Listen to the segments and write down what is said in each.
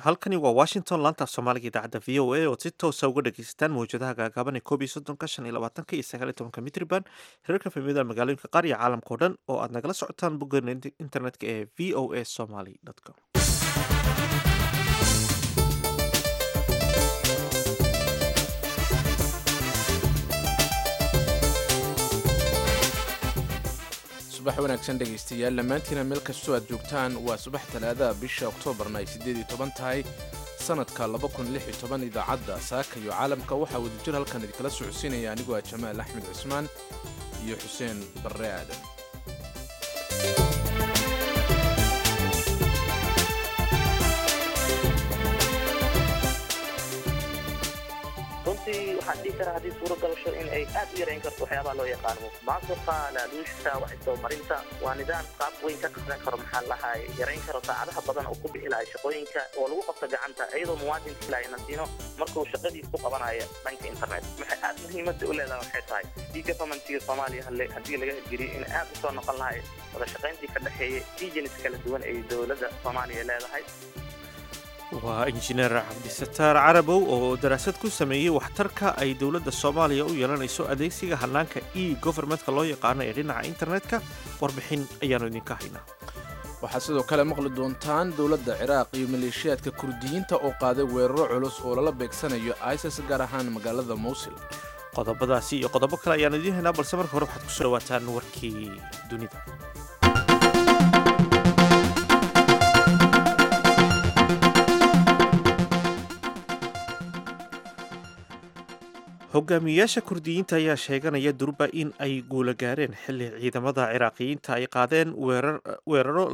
halkani waa washington laantaaf soomaaliga idaacadda v o a ood si toosa uga dhageysataan mawjadaha gaagaaban ee koob iyo soddonka shan iyo labaatanka iyo sagaal iyo tobanka mitriban hirarka fahmiyada magaalooyinka qaar iyo caalamka o dhan oo aad nagala socotaan boggeena internetka ee v o a somaly com subax wanaagsan dhegaystayaal dhammaantiina meel kastoo aad joogtaan waa subax talaadaha bisha oktoobarna ay siddeed iyo toban tahay sannadka laba kun lix iyo toban idaacadda saaka iyo caalamka waxaa wadajir halkan idinkala socodsiinaya anigoo ah jamaal axmed cusmaan iyo xuseen barre aadan runtii waxaan dhihi karaa haddii suuro galasho in ay aad u yarayn karto waxyaabaha loo yaqaano maasuqa laaluushka wax isdabamarinta waa nidaam qaab weyn ka qaadan karo maxaa lahay yarayn karo saacadaha badan oo ku bixi lahay shaqooyinka oo lagu qabto gacanta iyadoo muwaadinka ilaahay nasiino markuu shaqadiis ku qabanaya dhanka internet maxay aad muhiimadda u leedahay waxay tahay i governmentiga soomaaliya haddii laga hirgeliyo in aad u soo noqon lahay wada shaqayntii ka dhexeeya regions kala duwan ay dowladda soomaaliya leedahay waa injineer cabdisataar carabow oo daraasad ku sameeyey waxtarka ay dowladda soomaaliya u yeelanayso adeegsiga hannaanka e govermentka loo yaqaano ee dhinaca internetka warbixin ayaannu idinka haynaa waxaad sidoo kale maqli doontaan dowladda ciraaq iyo maleeshiyaadka kurdiyiinta oo qaaday weeraro culus oo lala beegsanayo isis gaar ahaan magaalada mowsil qodobadaasi iyo qodobo kale ayaanu idiin haynaa balse marka hore waxaad kusoo dhawaataan warkii dunida hogaamiyeyaasha kurdiyiinta ayaa sheeganaya durba in ay guula gaareen xilli ciidamada ciraaqiyiinta ay qaadeen weeraro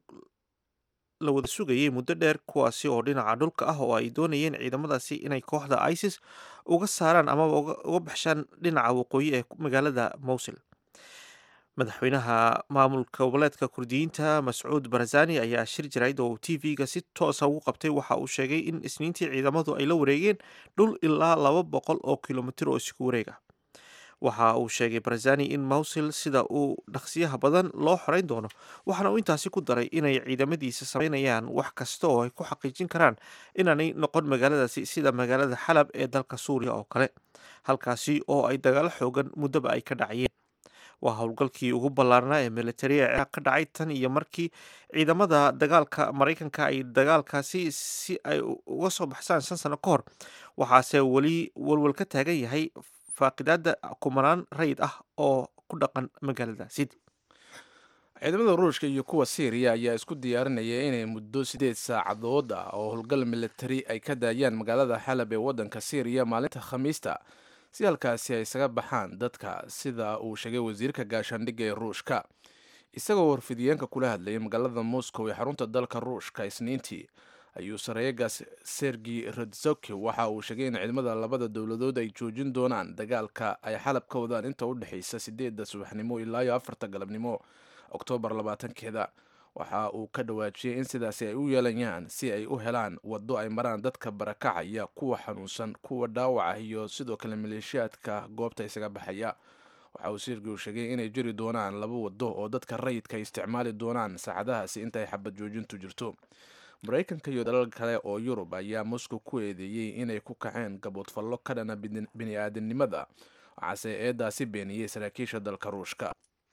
la wada sugayay muddo dheer kuwaasi oo dhinaca dhulka ah oo ay doonayeen ciidamadaasi inay kooxda isis uga saaraan amaba uga baxshaan dhinaca waqooyi ee magaalada mowsil madaxweynaha maamulka goboleedka kurdiyiinta mascuud barazani ayaa shir jarayd oo t v-ga si toosa ugu qabtay waxa uu sheegay in isniintii ciidamadu ay la wareegeen dhul ilaa laba boqol oo kilomitir oo isku wareega waxa uu sheegay barazani in mowsil sida uu dhaqsiyaha badan loo xoreyn doono waxaana uu intaasi ku daray inay ciidamadiisa sameynayaan wax kasta oo ay ku xaqiijin karaan inaanay noqon magaaladaasi sida magaalada xalab ee dalka suuriya oo kale halkaasi oo ay dagaalo xoogan muddaba ay ka dhacayeen waa howlgalkii ugu ballaarnaa ee militariga ciraaq ka dhacay tan iyo markii ciidamada dagaalka maraykanka ay dagaalkaasi si ay uga soo baxsaan shan sano ka hor waxaase weli walwal ka taagan yahay faaqidaada kumanaan rayid ah oo ku dhaqan magaaladaasi ciidamada ruushka iyo kuwa syriya ayaa isku diyaarinaya inay muddo siddeed saacadood ah oo howlgal militari ay ka daayaan magaalada xalab ee waddanka syriya maalinta khamiista si halkaasi ay isaga baxaan dadka sida uu sheegay wasiirka gaashaandhigga ee ruushka isagoo warfidiyeenka kula hadlayay magaalada moscow ee xarunta dalka ruushka isniintii ayuu sareegaas sergi radzoki waxa uu sheegay in ciidamada labada dowladood ay joojin doonaan dagaalka ay xalab ka wadaan inta u dhexaysa sideedda subaxnimo ilaa iyo afarta galabnimo oktoobar labaatankeeda waxa uu ka dhawaajiyey in sidaasi ay u yeelayaan si ay u helaan waddo ay maraan dadka barakacaya kuwa xanuunsan kuwa dhaawaca iyo sidoo kale maleeshiyaadka goobta isaga baxaya waxa uu sirgiu sheegay inay jiri doonaan laba waddo oo dadka rayidka ay isticmaali doonaan saacadahaasi intaay xabad joojintu jirto maraykanka iyo dalal kale oo yurub ayaa moscow ku eedeeyey inay ku kaceen gaboodfallo ka dhana bini-aadamnimada waxaase eedaasi beeniyey saraakiisha dalka ruushka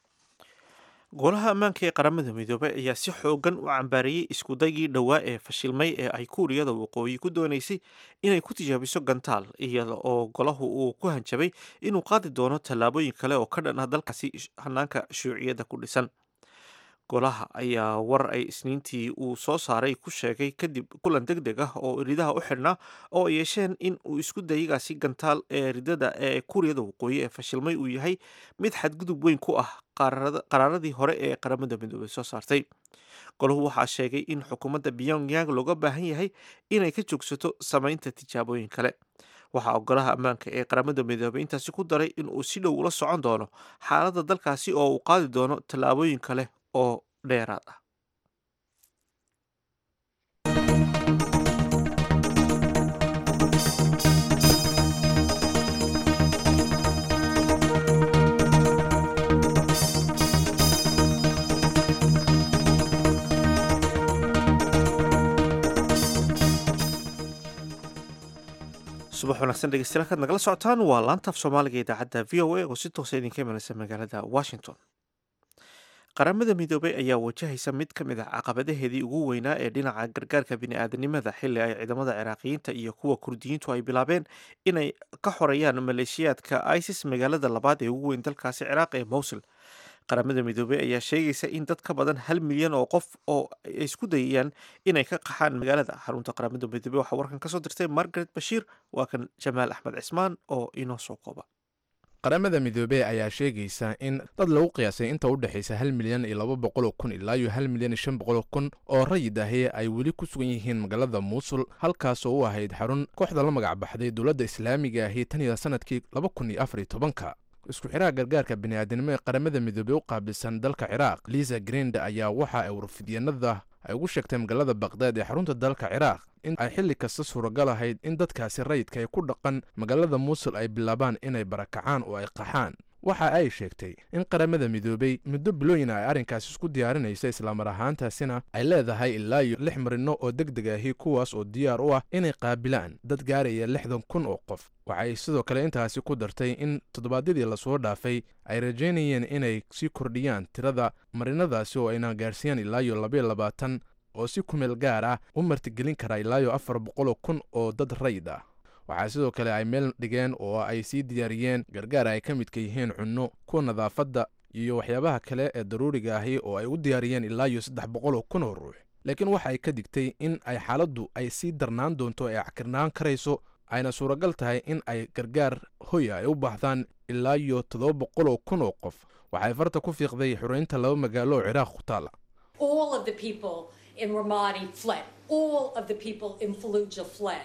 golaha ammaanka ee qaramada midoobay ayaa si xoogan u cambaariyey iskudaygii dhowaa ee fashilmay ee ay kuuriyada waqooyi ku doonaysay inay ku tijaabiso gantaal iyada oo golahu uu ku hanjabay inuu qaadi doono tallaabooyin kale oo ka dhan ah dalkaasi hanaanka shuuciyadda ku dhisan golaha ayaa war ay isniintii uu soo saaray ku sheegay kadib kulan deg deg ah oo ridaha u xidhnaa oo ay yeesheen in uu isku dayigaasi gantaal ee ridada ee kuuriyada waqooyi ee fashilmay uu yahay mid xadgudub weyn ku ah qaraaradii hore ee qaramada midoobey soo saartay golahu waxaa sheegay in xukuumadda pyongyang looga baahan yahay inay ka joogsato samaynta tijaabooyin kale waxaa golaha ammaanka ee qaramada midoobey intaasi ku daray in uu si dhow ula socon doono xaaladda dalkaasi oo uu qaadi doono tallaabooyin kale oo dheeraad ah subax wanaagsan dhegeystayaal kaad nagala socotaan waa laantaaf soomaaliga idaacadda v o a oo si toosa idinka imanaysa magaalada washington qaramada midoobay ayaa wajahaysa mid ka mid ah caqabadaheedii ugu weynaa ee dhinaca gargaarka bini'aadanimada xilli ay ciidamada ciraaqiyiinta iyo kuwa kurdiyiintu ay bilaabeen inay ka xoreeyaan maleeshiyaadka isis magaalada labaad ee ugu weyn dalkaasi ciraaq ee mowsil qaramada midoobey ayaa sheegaysa in dad ka badan hal milyan oo qof oo ay isku dayayaan inay ka qaxaan magaalada xarunta qaramada midoobey waxaa warkan kasoo dirtay margaret bashiir waa kan jamaal axmed cismaan oo inoo soo kooba qaramada midoobey ayaa sheegaysa in dad lagu qiyaasay inta u dhexaysa hal milyan iyo laba boqoloo kun ilaa iyo hal milyan iyo shan boqoloo kun oo rayid ahi ay weli ku sugan yihiin magaalada muusul halkaas oo u ahayd xarun kooxda la magac baxday dowladda islaamiga ahi tan iyo sanadkii laba kun iyo afar iyo tobanka isku xiraha gargaarka bini'aadanimo ee qaramada midoobey u qaabilsan dalka ciraaq liisa grinde ayaa waxa ay warfidyanada ay ugu sheegtay magaalada bakdaad ee xarunta dalka ciraaq in ay xilli kasta suuragal ahayd in dadkaasi rayidka ay ku dhaqan magaalada muusul ay bilaabaan inay barakacaan oo ay qaxaan waxa ay sheegtay in qaramada midoobey muddo bilooyin ay arrinkaasi isku diyaarinaysa islamar ahaantaasina ay leedahay ilaa iyo lix marino oo deg deg ahi kuwaas oo diyaar u ah inay qaabilaan dad gaaraya lixdan kun oo qof waxay sidoo kale intaasi ku dartay in toddobaadyadii lasoo dhaafay ay rajaynayeen inay sii kordhiyaan tirada marinadaasi oo ayna gaarsiiyaan ilaa iyo labayo labaatan oo si kumeel gaar ah u martigelin kara ilaa iyo afar boqoloo kun oo dad rayid ah waxaa sidoo kale ay meel dhigeen oo ay sii diyaariyeen gargaar ay ka midka yihiin cunno kuwa nadaafadda iyo waxyaabaha kale ee daruuriga ahi oo ay u diyaariyeen ilaa iyo saddex boqoloo kun oo ruux laakiin waxa ay ka digtay in ay xaaladdu ay sii darnaan doonto ee cakirnaan karayso ayna suuragal tahay in ay gargaar hoya ay u baahdaan ilaa iyo toddoba boqoloo kun oo qof waxay farta ku fiiqday xoreynta laba magaalo oo ciraaq ku taala in Ramadi fled. All of the people in Fallujah fled.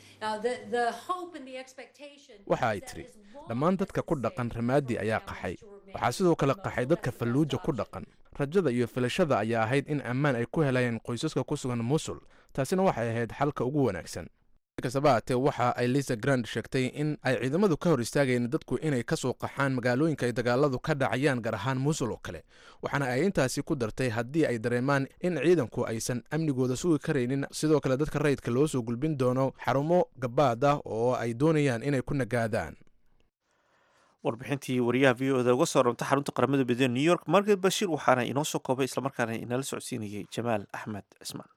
waxa ay tidhi dhammaan dadka ku dhaqan ramaadi ayaa qaxay waxaa sidoo kale qaxay dadka falluuja ku dhaqan rajada iyo filashada ayaa ahayd in ammaan ay ku helayeen qoysaska ku sugan musul taasina waxay ahayd xalka ugu wanaagsan kastaba haatee waxa ay lisa grand sheegtay in ay ciidamadu ka hor istaagayeen dadku inay ka soo qaxaan magaalooyinka ay dagaaladu ka dhacayaan gaar ahaan muusul oo kale waxaana ay intaasi ku dartay haddii ay dareemaan in ciidanku aysan amnigooda sugi karaynin sidoo kale dadka rayidka loo soo gulbin doono xarumo gabaad ah oo ay doonayaan inay ku nagaadaan warbixintii wariyaha v o da uga soo rantay xarunta qaramada midoobey new york margaret bashiir waxaana inoo soo koobay islamarkaana inala socodsiinayay jamaal axmed cismaan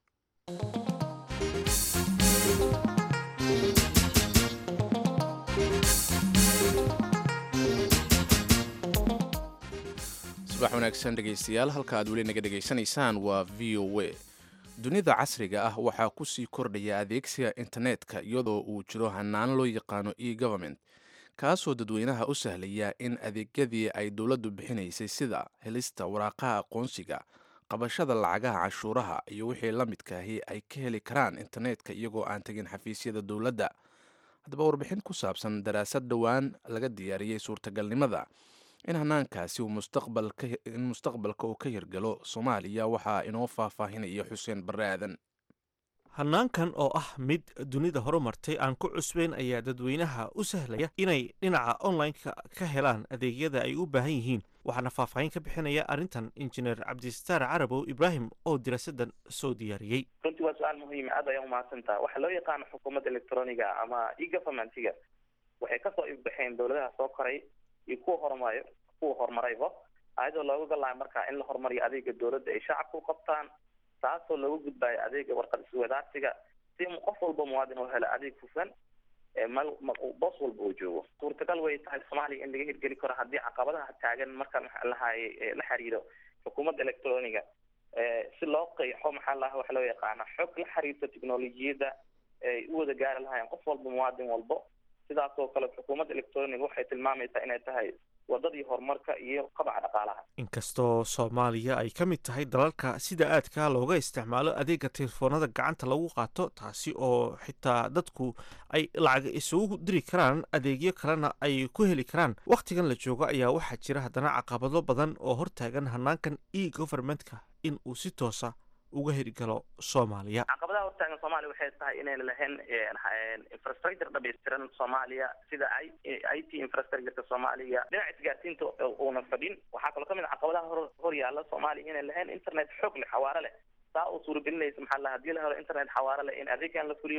subax wanaagsan dhegaystayaal halka aad weli naga dhegaysanaysaan waa v o a dunida casriga ah waxaa ku sii kordhaya adeegsiga internetka iyadoo uu jiro hanaan loo yaqaano e government kaasoo dadweynaha u sahlaya in adeegyadii ay dowladdu bixinaysay sida helista waraaqaha aqoonsiga qabashada lacagaha cashuuraha iyo wixii la midkaahi ay ka heli karaan internetka iyagoo aan tegin xafiisyada dowladda haddaba warbixin ku saabsan daraasad dhowaan laga diyaariyey suurtagalnimada in hanaankaasi in mustaqbalka uu ka hirgalo soomaaliya waxaa inoo faahfaahinaya xuseen barre aadan hanaankan oo ah mid dunida horumartay aan ku cusbayn ayaa dadweynaha u sahlaya inay dhinaca online-ka ka helaan adeegyada ay u baahan yihiin waxaana faahfaahin ka bixinaya arrintan injineer cabdistaar carabow ibraahim oo diraasadan soo diyaariyey runtii waa su-aal muhiima aad ayaa umahadsantaha waxaa loo yaqaano xukuumadda electroniga ama e-governmentiga waxay kasoo ifbaxeen dowladaha soo koray iyo kuwa horumarayo kuwa horumarayba ayadoo looga galayo markaa in la horumariyo adeega dowladda ay shacabka u qabtaan taasoo looga gudbayo adeega warqad iswadaarsiga si qof walba muwaadin oo helo adeeg hufan mal boos walba uu joogo suurtagal way tahay soomaaliya in laga hirgeli karo haddii caqabadaha taagan markaan maxaa lahaye la xiriiro xukuumadda electroniga si loo qeexo maxaa laha waxa loo yaqaana xog la xiriirta technolojiyadda ay u wada gaari lahaayeen qof walba muwaadin walbo sidaas oo kale xukuumadda electroniga waxay tilmaamaysaa inay tahay wadadii horumarka iyo qabaca dhaqaalaha inkastoo soomaaliya ay ka mid tahay dalalka sida aadka looga isticmaalo adeega telefoonada gacanta lagu qaato taasi oo xitaa dadku ay lacag isugu diri karaan adeegyo kalena ay ku heli karaan wakhtigan la joogo ayaa waxaa jira haddana caqabado badan oo hortaagan hanaankan e governmentka in uu si toosa uga hirgalo soomaaliya caqabadaha hortaagan soomaaliya waxay tahay inayna lahayn infrastructure dhamaystiran soomaaliya sida i t infrastructureka soomaaliya dhinaca isgaarsiinta uuna fadhin waxaa kaloo kamid a caqabadaha hor hor yaala soomaaliya inay lahayn internet xoog leh xawaare leh saa oo suuragelinaysa maxaa la hadii la helo internet xawaare leh in adeegan la fuliyo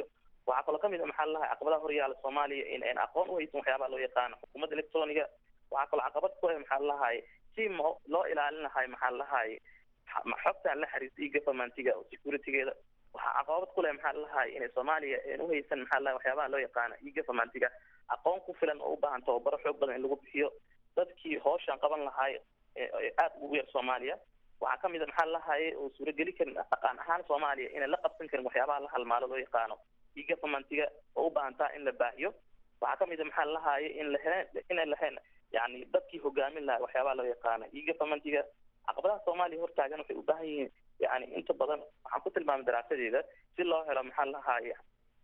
waxaa kaloo kamid a maxaa lalahay caqabadaha horyaala soomaaliya in aan aqoon uhaysan waxyaabaha loo yaqaano xukuumadda electroniga waxaa kaloo caqabad ku ah maxaa lalahay si mo loo ilaalin lahay maxaa lalahay xogtaan la xiriirta iyo governmentiga oo securitygeeda waxaa caqabad ku leh maxaa lalahay inay soomaaliya aan uhaysan maxaa lalahay waxyaabaha loo yaqaano iyo governmentiga aqoon ku filan oo u baahan tababaro xoog badan in lagu bixiyo dadkii hooshaan qaban lahay aada ugu yar soomaaliya waxaa kamid a maxaa lalahay oo suurageli karin dhaqan ahaan soomaaliya inay la qabsan karin waxyaabaha la halmaalo loo yaqaano iyo governmentiga oo u baahan taha in la baahiyo waxaa kamid a maxaa lalahaye in lahe inay lahayn yani dadkii hogaamin lahaa waxyaabaha loo yaqaano iyo governmentiga caqabadaha soomaaliya hortaagan waxay u baahan yihiin yani inta badan waxaan ku tilmaamay daraasadeeda si loo helo maxaa lalahaye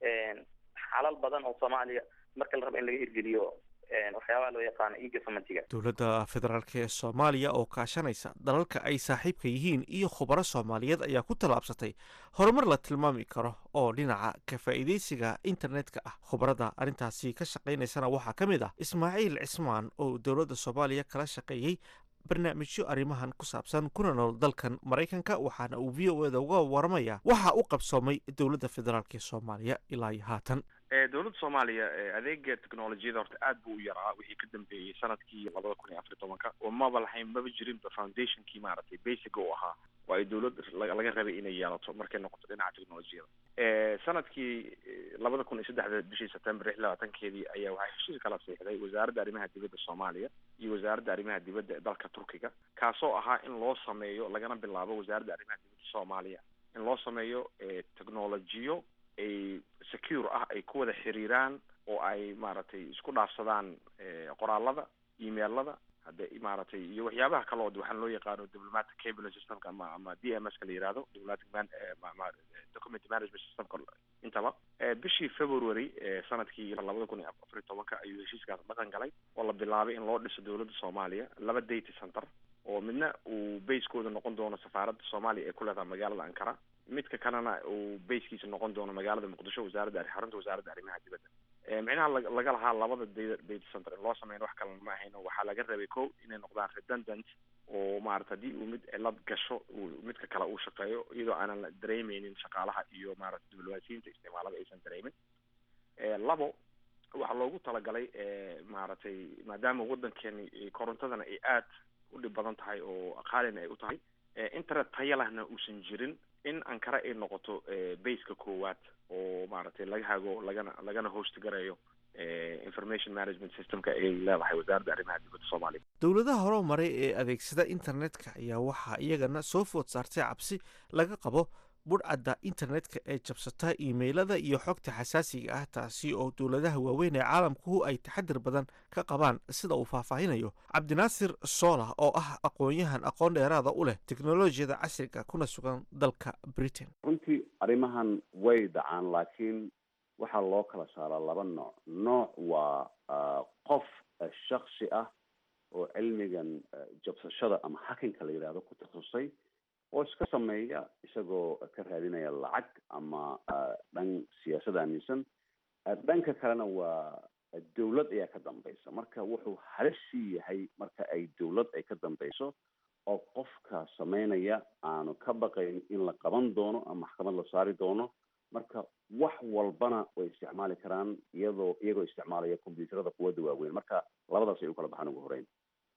xalal badan oo soomaaliya marka la rabo in laga hirgeliyo waxyaabaha loo yaqaano iyo governmentiga dowladda federaalk ee soomaaliya oo kaashanaysa dalalka ay saaxiibka yihiin iyo khubaro soomaaliyeed ayaa ku tallaabsatay horumar la tilmaami karo oo dhinaca ka faa'iidaysiga internetka ah khubarada arrintaasi ka shaqaynaysana waxaa ka mid ah ismaaciil cismaan oo dowladda soomaaliya kala shaqeeyey barnaamijyo arrimahan ku saabsan kuna nool dalkan maraykanka waxaana uu v o eda uga waramaya waxa u qabsoomay dowladda federaalk ee soomaaliya ilaa iyo haatan dowladda soomaaliya adeega technolojiyada horta aad buu u yaraa wixii ka dambeeyey sanadkii labada kun iyo afar iyo tobanka oo maba lahayn maba jirinba foundationkii maaragtay basic u ahaa oo ay dowlad laga rabay inay yeelato markay noqoto dhinaca technolojiyada sanadkii labada kun iyo saddexda bishii september lix labaatankeedii ayaa waxay heshiis kala siixday wasaaradda arrimaha dibadda soomaaliya iyo wasaaradda arrimaha dibadda ee dalka turkiga kaasoo ahaa in loo sameeyo lagana bilaabo wasaaradda arrimaha dibadda soomaaliya in loo sameeyo technolojiyo ay secure ah ay ku wada xiriiraan oo ay maaragtay isku dhaafsadaan qoraalada emailada hadde maaragtay iyo waxyaabaha kale oo waxaan loo yaqaano diplomatic cabinet systemka ama ama d m s ka la yihahdo diplomatic man document management systemka intaba bishii february sanadkii labada kun iyo afar iyo tobanka ayuu heshiiskaas dhaqan galay oo la bilaabay in loo dhiso dowladda soomaaliya laba data center oo midna uu basekooda noqon doono safaaradda soomaaliya ee ku leedahay magaalada ankara midka kalena uu basekiisa noqon doono magaalada muqdisho wasaaradda xarunta wasaaradda arrimaha dibadda micnaha laga lahaa labada data data center in loo sameyn wax kalena ma ahayno waxaa laga rabay ko inay noqdaan redundant oo maarata haddii uu mid cilad gasho uu midka kale uu shaqeeyo iyadoo aanan la dareemeynin shaqaalaha iyo maarata diblomaasiyiinta isticmaalada aysan dareemin labo waxaa loogu talagalay maaragtay maadaama waddankeeni korontadana ay aad u dhib badan tahay oo qaalina ay u tahay internet taya lahna uusan jirin in ankara ay noqoto baseka koowaad oo maaragtay laga hago lagana lagana host garayo information management systemka ay leedahay wasaaradda arrimaha dibadda soomaaliya dowladaha hore maray ee adeegsada internetka ayaa waxaa iyagana soo food saartay cabsi laga qabo budhcadda internetka ee jabsata iimaylada iyo xogta xasaasiga ah taasi oo dowladaha waaweyn ee caalamkuhu ay taxadir badan ka qabaan sida uu faahfaahinayo cabdinaasir soola oo ah aqoon-yahan aqoon dheeraada u leh teknolojiyada casriga kuna sugan dalka britain runtii arrimahan way dhacaan laakiin waxaa loo kala saaraa laba nooc nooc waa qof shaksi ah oo cilmigan jabsashada ama hakinka la yidhahdo ku takhasusay oo iska sameeya isagoo ka raadinaya lacag ama dhan siyaasad aaminsan dhanka kalena waa dawlad ayaa ka dambaysa marka wuxuu halissii yahay marka ay dawlad ay ka dambayso oo qofka sameynaya aanu ka baqayn in la qaban doono ama maxkamad la saari doono marka wax walbana way isticmaali karaan iyadoo iyagoo isticmaalaya combyuuterada quwadda waaweyn marka labadaas ay u kala baxaan ugu horeyn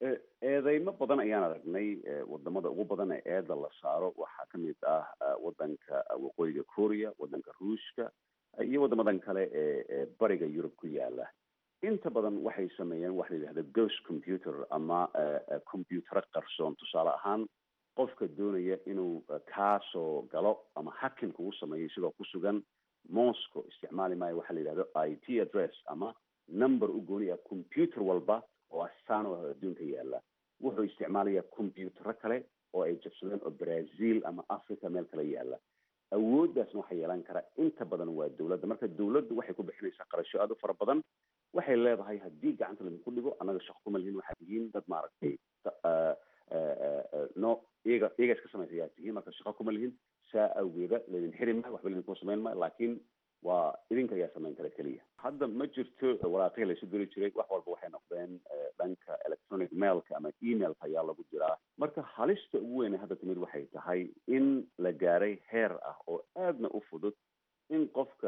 eedeymo badan ayaan aragnay wadamada ugu badan ee eeda la saaro waxaa kamid ah wadanka waqooyiga korea wadanka ruushka iyo wadamadan kale ee bariga yurub ku yaala inta badan waxay sameeyeen waxa la yidhahda ghost computer ama combyutero qarsoon tusaale ahaan qofka doonaya inuu kaasoo galo ama hakin kugu sameeyo isagoo ku sugan moscow isticmaali maayo waxa la yidhahdo i t address ama number u gooni ah computer walba oo astaan oo adduunka yaala wuxuu isticmaalayaa combyutero kale oo ay jabsadeen oo brazil ama africa meel kale yaala awooddaasna waxaa yeelan kara inta badan waa dawladda marka dawladdu waxay ku bixinaysaa qarasho aada u fara badan waxay leedahay haddii gacanta laydinku dhigo annaga shaqo kuma lihin waxaad tihiin dad maaragtay no iyaga iyaga iska samaysa ayaa tihiin marka shaqo kuma lihin saa awgeeda laydin xiri maayo waxba laydinku samayn maayo laakiin waa idinka ayaa samayn kara keliya hadda ma jirto waraaqihii laysu diri jiray wax walba waxay noqdeen dhanka electronic mailka ama emailka ayaa lagu jiraa marka halista ugu weyne hadda timid waxay tahay in la gaaray heer ah oo aadna u fudud in qofka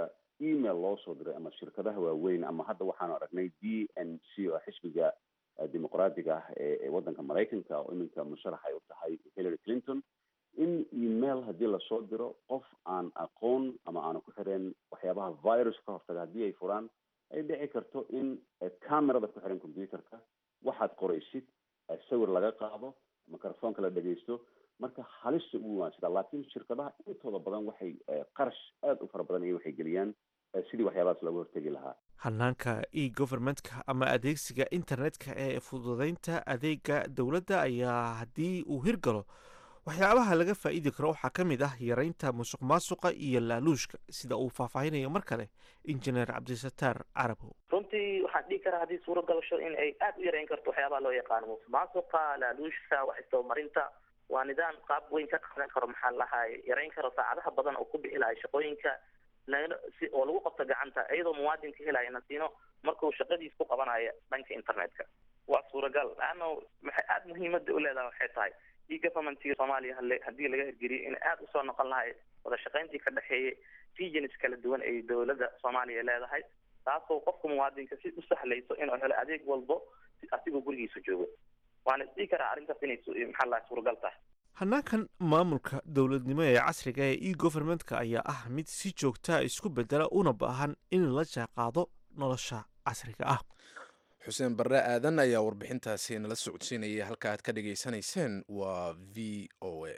email loo soo diray ama shirkadaha waaweyn ama hadda waxaanu aragnay d n c oo xisbiga dimuqraadiga ah ee waddanka maraykanka oo iminka musharax ay u tahay hillary clinton in email haddii lasoo diro qof aan aqoon ama aanu ku xireen waxyaabaha virus ka hortaga haddii ay furaan ay dhici karto in camerada ku xiran computerka waxaad qoraysid sawir laga qaado microfonka la dhegaysto marka halista ugu waansida laakiin shirkadaha intooda badan waxay qarash aada u fara badan iyo waxay geliyaan sidii waxyaabahaas looga hortegi lahaa hanaanka e governmentka ama adeegsiga internetka ee fududeynta adeega dowladda ayaa haddii uu hirgalo waxyaabaha laga faa'iidi karo waxaa ka mid ah yareynta musuq maasuqa iyo laaluushka sida uu faahfaahinayo mar kale injineer cabdisataar carabow runtii waxaan dhihi karaa haddii suuro galasho in ay aada u yareyn karto waxyaabaha loo yaqaano musuq maasuqa laaluushka wax isdabamarinta waa nidaam qaab weyn ka qaadan karo maxaa lahaay yareyn karo saacadaha badan oo ku bixi lahay shaqooyinka si oo lagu qabto gacanta iyadoo muwaadinka helaya nasiino markuu shaqadiis ku qabanayo dhanka internetka waa suuragal laanna maxay aada muhiimada u leedahay waxay tahay e governmentka soomaaliya hale haddii laga hirgeliyo in aada usoo noqon lahay wada shaqayntii ka dhexeeyay regions kala duwan ay dowladda soomaaliya leedahay taasoo qofka muwaadinka si u sahlayso inuu helo adeeg walbo asigoo gurigiisa joogo waana isdhihi karaa arrintaas inay maxaa lahay suuragal tahay hanaankan maamulka dowladnimo ee casriga ee e governmentka ayaa ah mid si joogtaa isku bedela una baahan in la jaaqaado nolosha casriga ah xuseen barre aadan ayaa warbixintaasi nala socodsiinaya halka aad ka dhageysanayseen waa v o a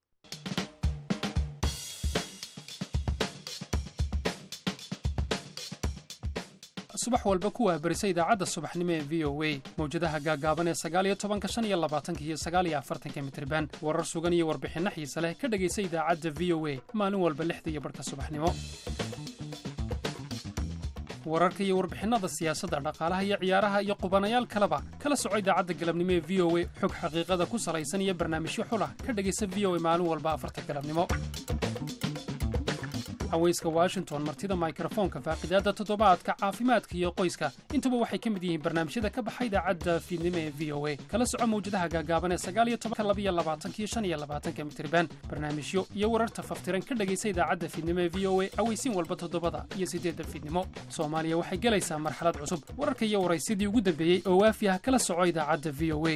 subax walba ku waabarisa idaacadda subaxnimo ee v o a mawjadaha gaagaaban ee sagaaliyo tobanka shan iyo labaatanka iyo sagaaliyo afartanka mitriban warar sugan iyo warbixinno xiise leh ka dhegaysa idaacadda v o a maalin walba lixda iyo barhka subaxnimo wararka iyo warbixinada siyaasadda dhaqaalaha iyo ciyaaraha iyo qubanayaal kaleba kala soco idaacadda galabnimo ee v o a xog xaqiiqada ku salaysan iyo barnaamijyo xulah ka dhegaysa v o a maalin walba afarta galabnimo haweyska washington martida mikrofoonka faaqidaadda toddobaadka caafimaadka iyo qoyska intuba waxay ka mid yihiin barnaamijyada ka baxa idaacadda fiidnimo ee v o a kala soco mawjadaha gaagaaban ee sagaaliyo tobanka labiyo labaatankiyo shan iyo labaatanka mitriban barnaamijyo iyo wararta faftiran ka dhegaysa idaacadda fiidnimo ee v o a aweysiin walba toddobada iyo siddeedda fiidnimo soomaaliya waxay gelaysaa marxalad cusub wararka iyo waraysidii ugu dambeeyey oo waafi ah kala soco idaacadda v o a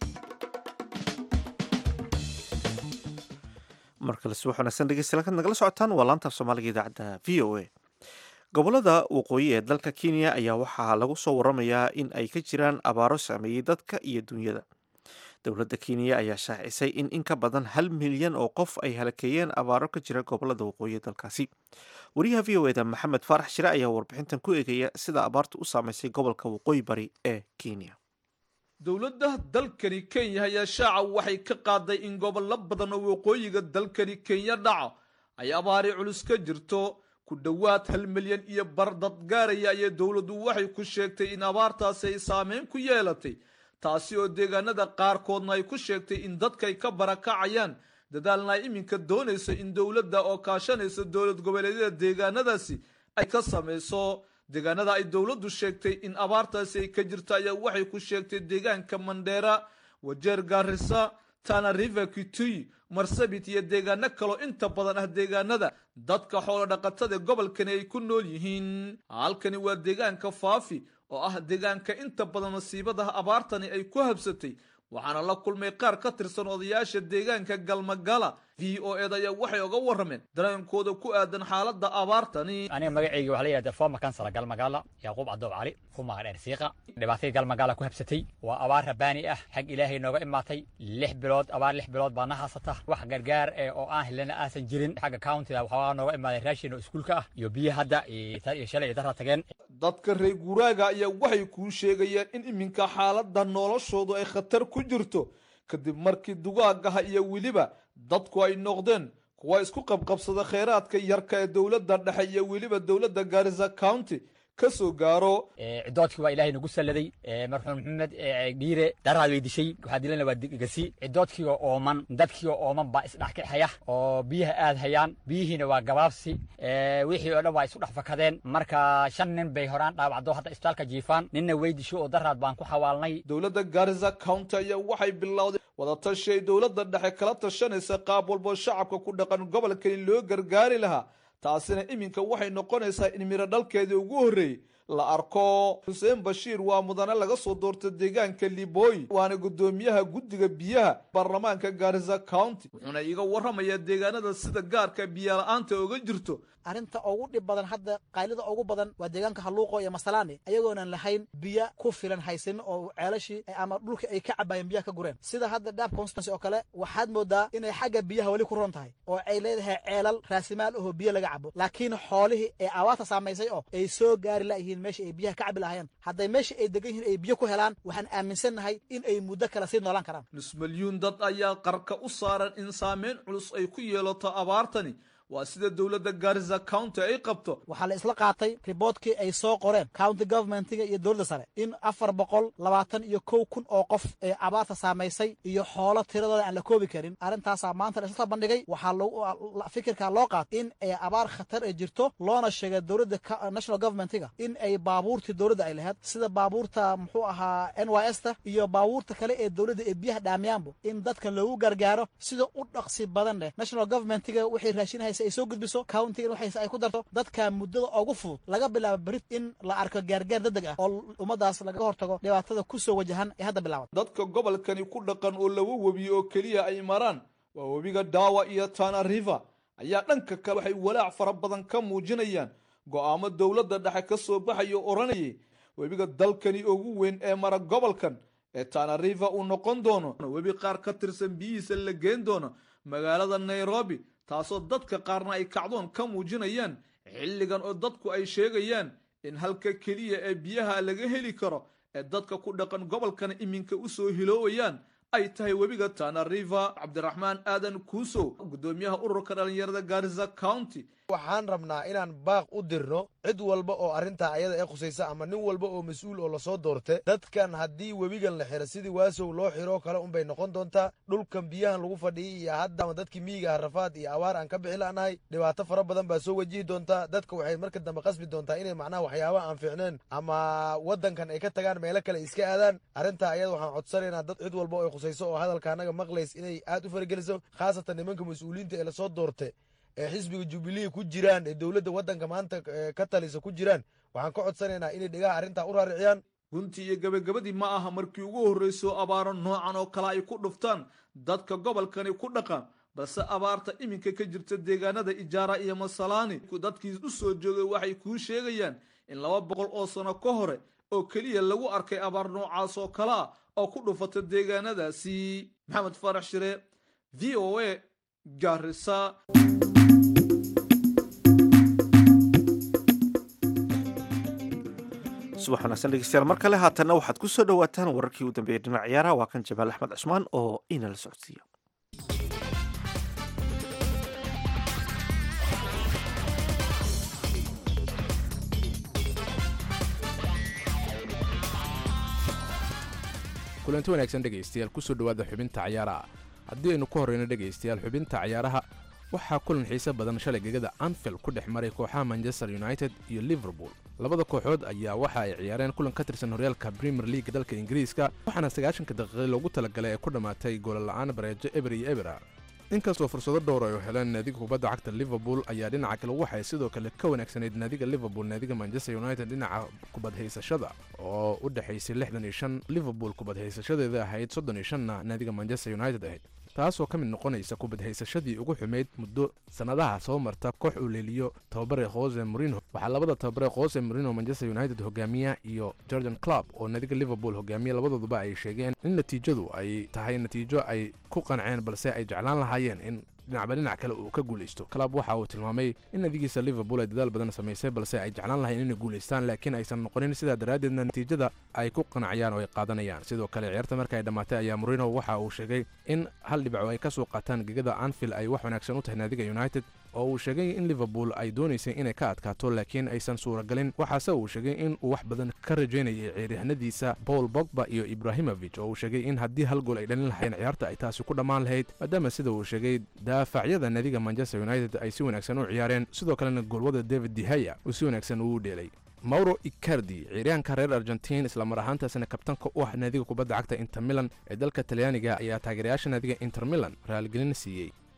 markale subax wanaagsan dhegeystayaal kaad nagala socotaan waa laantaaf soomaaliga idaacadda v o a gobolada waqooyi ee dalka kenya ayaa waxaa lagu soo waramayaa in ay ka jiraan abaaro saameeyey dadka iyo dunyada dowladda kenya ayaa shaacisay in in ka badan hal milyan oo qof ay halakeeyeen abaaro ka jira gobolada waqooyi ee dalkaasi wariyaha v o eda maxamed faarax shire ayaa warbixintan ku eegaya sida abaartu u saameysay gobolka waqooyi bari ee kenya dowladda dalkani kenya ayaa shaaca waxay ka qaaday in gobollo badan oo waqooyiga dalkani kenya dhaca ay abaari culus ka jirto ku dhowaad hal milyan iyo bar dad gaaraya ayay dowladdu waxay ku sheegtay in abaartaasi ay saameyn ku yeelatay taasi oo deegaanada qaarkoodna ay ku sheegtay in dadkay ka barakacayaan dadaalna ay iminka doonayso in dowladda oo kaashanaysa dowlad goboleedyada deegaanadaasi ay ka samayso deegaanada ay dowladdu sheegtay in abaartaasi ay ka jirto ayaa waxay ku sheegtay deegaanka mandheera wajeer gaarisa tana river kitui marsabit iyo deegaano kaloo inta badan ah deegaanada dadka xoolo dhaqatada gobolkani ay ku nool yihiin halkani waa deegaanka faafi oo ah deegaanka inta badan masiibadaha abaartani ay ku habsatay waxaana la kulmay qaar ka tirsan odayaasha deegaanka galmagala v o ed ayaa waxay oga warrameen dareenkooda ku aadan xaaladda abaartani aniga magacayga waxaa la yidhahdaa former kansala galmagaala yacquub cadoob cali kumaga dheer siiqa dhibaatadii galmagaala ku habsatay waa abaar rabaani ah xag ilaahay nooga imaatay lix bilood abaar lix bilood baa na haasata wax gargaar ee oo aan helana aasan jirin xagga countiga waxoogaa nooga imaaday raashin oo iskuulka ah iyo biyo hadda iyo shalay iyo darra tageen dadka reer guuraaga ayaa waxay kuu sheegayeen in iminka xaaladda noloshoodu ay khatar ku jirto kadib markii dugaagaha iyo weliba dadku ay noqdeen kuwa isku qabqabsada kheyraadka yarka ee dowladda dhexe iyo weliba dowladda gaarisa county ka soo gaaro cidoodkii waa ilaahay nagu salladay marxuum maxamed dhiire daraad way dishay waxaa dilana waa gasi cidoodkiioo ooman dadkiioo ooman baa isdhex kixaya oo biyaha aad hayaan biyihiina waa gabaabsi wixii oo dhan waa isu dhex fakadeen marka shan nin bay horaan dhaawacdo hadda isbitaalka jiifaan ninna way disho oo daraad baan ku xawaalnay dowladda gaarisa county ayaa waxay bilowday wadatashi ay dowladda dhexe kala tashanaysa qaab walbo shacabka ku dhaqan gobolkani loo gargaari lahaa taasina iminka waxay noqonaysaa in miro dhalkeedii ugu horreeyey la arko xuseen bashiir waa mudane laga soo doorta deegaanka libooyi waana guddoomiyaha guddiga biyaha baarlamaanka gaarisa county wuxuuna iiga warramayaa deegaanada sida gaarka biyola-aanta oga jirto arrinta ugu dhib badan hadda qaylida ugu badan waa deegaanka halluuqo iyo masalaani ayagoonan lahayn biyo ku filan haysanin oo ceelashii ama dhulka ay ka cabaayeen biyaha ka gureen sida hadda dhaab constancy oo kale waxaad moodaa inay xagga biyaha weli ku ron tahay oo ay leedahay ceelal raasimaal ahoo biyo laga cabo laakiin xoolihii ee abaarta saamaysay oo ay soo gaari layihiin meesha ay biyaha ka cabi lahayeen hadday meesha ay degan yihiin ay biyo ku helaan waxaan aaminsannahay in ay muddo kale sii noolaan karaan nus milyuun dad ayaa qarka u saaran in saameyn culus ay ku yeelato abaartani waa sida dowladda gaarisa county ay qabto waxaa la isla qaatay riboodkii ay soo qoreen county governmentiga iyo dowladda sare in afar boqol labaatan iyo kow kun oo qof ee abaarta saamaysay iyo xoolo tiradooda aan la koobi karin arrintaasaa maanta la isla bandhigay waxaa fikirkaa loo qaatay in ay abaar khatar ay jirto loona sheegay dowladda national governmentiga in ay baabuurtii dowladda ay lahayd sida baabuurta muxuu ahaa n y s ta iyo baabuurta kale ee dowladda ee biyaha dhaamiyaanbu in dadkan loogu gargaaro sida u dhaqsi badan leh national governmentiga waxay raashinahaysa ay soo gudbiso countigan waxayse ay ku darto dadka muddada ugu fudud laga bilaabo berit in la arko gaargaar degdeg ah oo ummadaas lagaga hortago dhibaatada ku soo wajahan ee hadda bilaaban dadka gobolkani ku dhaqan oo laba webi oo keliya ay maraan waa webiga daawa iyo tana river ayaa dhanka kale waxay walaac fara badan ka muujinayaan go'aamo dowladda dhexe ka soo baxaya oo odhanayay webiga dalkani ugu weyn ee mara gobolkan ee tana river uu noqon doono webi qaar ka tirsan biyihiisa la geen doono magaalada nairobi taasoo dadka qaarna ay kacdoon ka muujinayaan xilligan oo dadku ay sheegayaan in halka keliya ee biyaha laga heli karo ee dadka ku dhaqan gobolkan iminka u soo hiloowayaan ay tahay webiga tana river cabdiraxmaan aadan kuusow guddoomiyaha ururka dhallinyarada gaarisa county waxaan rabnaa inaan baaq u dirno cid walba oo arrintaa ayada ee khusaysa ama nin walba oo mas-uul oo lasoo doorte dadkan haddii webigan la xiro sidii waasow loo xiroo kale unbay noqon doontaa dhulkan biyahan lagu fadhiyay iyo hadda dadkii miyiga harafaad iyo abaar aan ka bixi la'nahay dhibaato fara badan baa soo wajihi doontaa dadka waxay marka dambe qasbi doontaa inay macnaha waxyaabaha aan fiicneen ama waddankan ay ka tagaan meelo kale iska aadaan arrintaa ayada waxaan codsanaynaa dad cid walba oo ay khusayso oo hadalka annaga maqlays inay aad u farageliso khaasatan nimanka mas-uuliyiinta ee lasoo doorte ee xisbiga jubilee ku jiraan ee dowladda waddanka maanta ka talisa ku jiraan waxaan ka codsanaynaa inay dhegaha arrintaa u raariciyaan runtii iyo gebagabadii ma aha markii ugu horrayso abaaro noocan oo kale ay ku dhuftaan dadka gobolkani ku dhaqan balse abaarta iminka ka jirta deegaanada ijaara iyo masalaani dadkii u soo joogay waxay kuu sheegayaan in laba boqol oo sano ka hore oo keliya lagu arkay abaar noocaas oo kale ah oo ku dhufata deegaanadaasi maxamed faarax shire v o a gaarisa subax wanaagsan dhegeystayaal mar kale haatanna waxaad ku soo dhowaataan wararkii u dambeeyey dhinac ciyaaraha waa kan jamaal axmed cusmaan oo inala socodsiiya kulanti wanaagsan dhegaystayaal kusoo dhowaada xubinta cayaaraha haddii aynu ku horreyno dhegaystayaal xubinta cayaaraha waxaa kulan xiise badan shalay gegada anfield ku dhex maray kooxaha manchester united iyo liverpool labada kooxood ayaa waxa ay ciyaareen kulan ka tirsan horyaalka premier league dalka ingiriiska waxaana sagaashanka daqiiqi loogu talagalay ee ku dhammaatay goolala'aan bareejo eber iyo ebera inkastoo fursado dhowr ay heleen naadiga kubadda cagta liverpool ayaa dhinaca kale waxay sidoo kale ka wanaagsanayd naadiga liverpool naadiga manchester united dhinaca kubadhaysashada oo u dhexaysay lixdan iyo shan liverpool kubadhaysashadeeda ahayd soddon iyo shanna naadiga manchester united ahayd taasoo ka mid noqonaysa kubadhaysashadii ugu xumayd muddo sannadaha soo marta koox uu leeliyo tababare hose morino waxaa labada tababare hose morino manchester united hogaamiya iyo jordan club oo naadiga liverpool hogaamiya labadooduba ay sheegeen in natiijadu ay tahay natiijo ay ku qanceen balse ay jeclaan lahaayeen in dhinacba dhinac kale uu ka guulaysto club waxa uu tilmaamay in nadigiisa liverpool ay dadaal badan samaysay balse ay jeclaan lahayn inay guulaystaan laakiin aysan noqonin sidaa daraaddeedna natiijada ay ku qanacayaan oo ay qaadanayaan sidoo kale ciyaarta marka ay dhammaatay ayaa morino waxa uu sheegay in hal dhibco ay ka soo qaataan gegada anfield ay wax wanaagsan u tahay naadiga united oo uu sheegay in liverpool ay doonaysay inay ka adkaato laakiin aysan suuragalin waxaase uu sheegay in uu wax badan ka rajaynayay ciyaaryahanadiisa paul bogba iyo ibrahimovic oo uu sheegay in haddii hal gool ay dhalin lahayeen ciyaarta ay taasi ku dhammaan lahayd maadaama sida uu sheegay daafacyada naadiga manchester united ay si wanaagsan u ciyaareen sidoo kalena goolwada david dehaya uu si wanaagsan uu dheelay mauro icardi ciyaaryahanka reer argentiin islamar ahaantaasina kabtanka u ah naadiga kubadda cagta inter milan ee dalka talyaaniga ayaa taageerayaasha naadiga inter milan raaligelin siiyey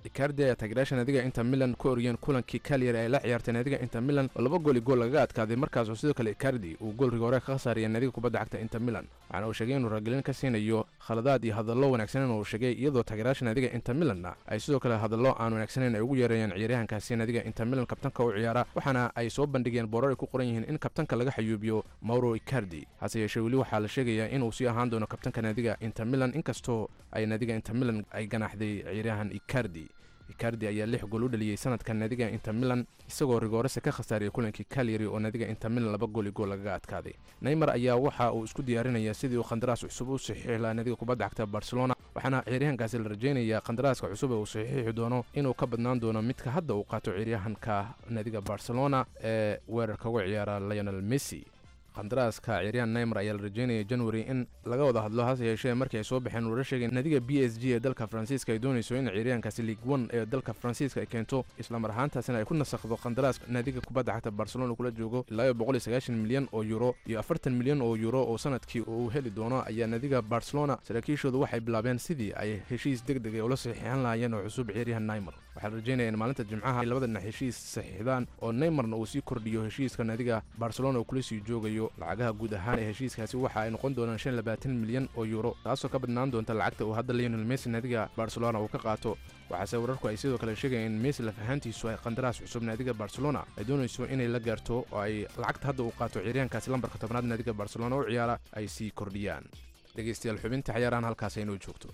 icardi ayaa taageerayaasha naadiga inter milan ku oriyeen kulankii kalyari ay la ciyaartay naadiga inter milan oo laba gool i gool lagaga adkaaday markaasoo sidoo kale icardi uu goolriga hore ka khasaariyay naadiga kubadda cagta inter milan waxaana uu sheegay inuu ragelin ka siinayo khaladaad iyo hadallo wanaagsanen uu sheegay iyadoo taageerayaasha naadiga inter milanna ay sidoo kale hadallo aan wanaagsaneyn ay ugu yeereeyeen ciyaaryahankaasi naadiga inter milan kabtanka u ciyaara waxaana ay soo bandhigeen boorar ay ku qoran yihiin in kabtanka laga xayuubiyo mauro icardi hase yeeshee weli waxaa la sheegayaa inuu sii ahaan doono kabtanka naadiga inter milan inkastoo ay naadiga inter milan ay ganaaxday ciyaaryahan icardi icardi ayaa lix gool u dhaliyey sanadkan naadiga inter milan isagoo rigoorese ka khasaariyay kulankii kalyari oo naadiga inter milan laba gool i gool lagaga adkaaday neymar ayaa waxa uu isku diyaarinaya sidii uu khandaraas cusub u saxiixi lahaa naadiga kubadda cagta barcelona waxaana ciyaaryahankaasi la rajaynayaa khandaraaska cusub ee uu saxiixi doono inuu ka badnaan doono midka hadda uu qaato ciyaaryahanka naadiga barcelona ee weerarka uga ciyaara lionel messi khandaraaska ciyaaryahan neymar ayaa la rajeynaya january in laga wada hadlo hase yeeshee markii ay soo baxeen wara sheegeen naadiga b s g ee dalka faransiiska ay doonayso in ciyaaryahankaasi league one ee dalka faransiiska ay keento islamar ahaantaasina ay ku nasakhdo khandaraaska naadiga kubadda cagta barcelona kula joogo ilaa iyo boqol iyo sagaashan milyan oo euro iyo afartan milyan oo euro oo sanadkii uu heli doono ayaa naadiga barcelona saraakiishoodu waxay bilaabeen sidii ay heshiis deg deg ula saxiixan lahaayeen oo cusub ciyaaryahan neymar waxaa la rajeynaya in maalinta jimcaha ay labada dhinac heshiis saxiixdaan oo neymarna uu sii kordhiyo heshiiska naadiga barcelona uu kula sii joogayo lacagaha guud ahaan ee heshiiskaasi waxa ay noqon doonaan shan labaatan milyan oo euro taasoo ka badnaan doonta lacagta uu hadda lionel messi naadiga barcelona uu ka qaato waxaase wararku ay sidoo kale sheegayeen in messi laf ahaantiisu ay qandaraas cusub naadiga barcelona ay doonayso inay la gaarto oo ay lacagta hadda uu qaato ciyaaryahankaasi lambarka tobnaad naadiga barcelona u ciyaara ay sii kordhiyaan dhegeystayaal xubinta ciyaarahan halkaas aynoo joogto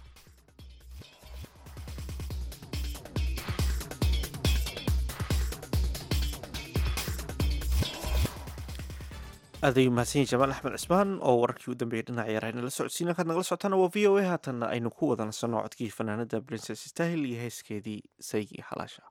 aadayu mahadsan yahi jamaal axmed cismaan oo wararkii u dambeeyay dhinaca ciyaaraha inala socodsiin halkaad nagala socotaana waa v o a haatanna aynu ku wada nasanno codkii fanaanada princes stahil iyo heeskeedii saygi xalaasha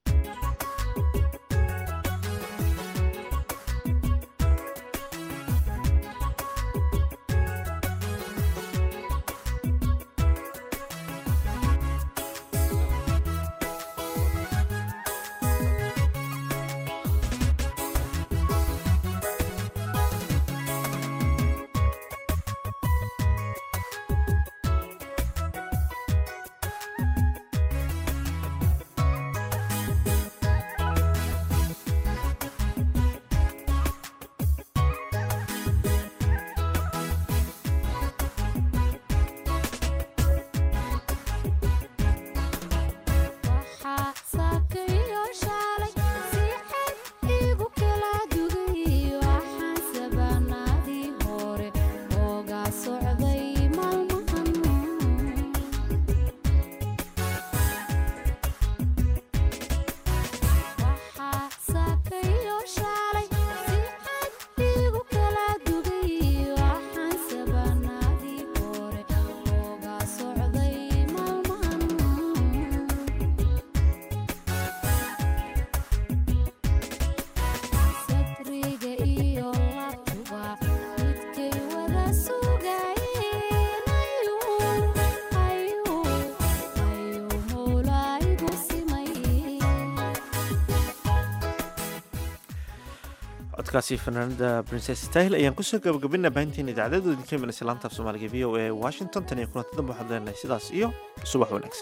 codkaasi fanaanada princes stahil ayaan kusoo gabagabina baahinteena idaacadada idinka imanaysa laanta af soomaaliga v o a washington tan iyo kulanti dambe waxaan leenahay sidaas iyo subax wanaagsan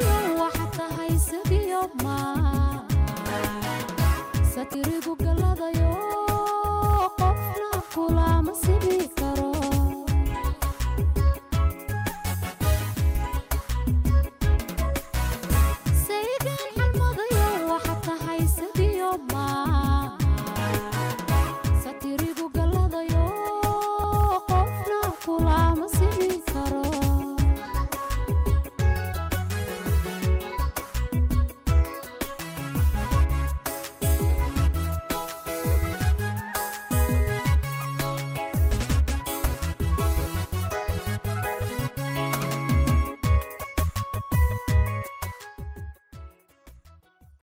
satirigu galada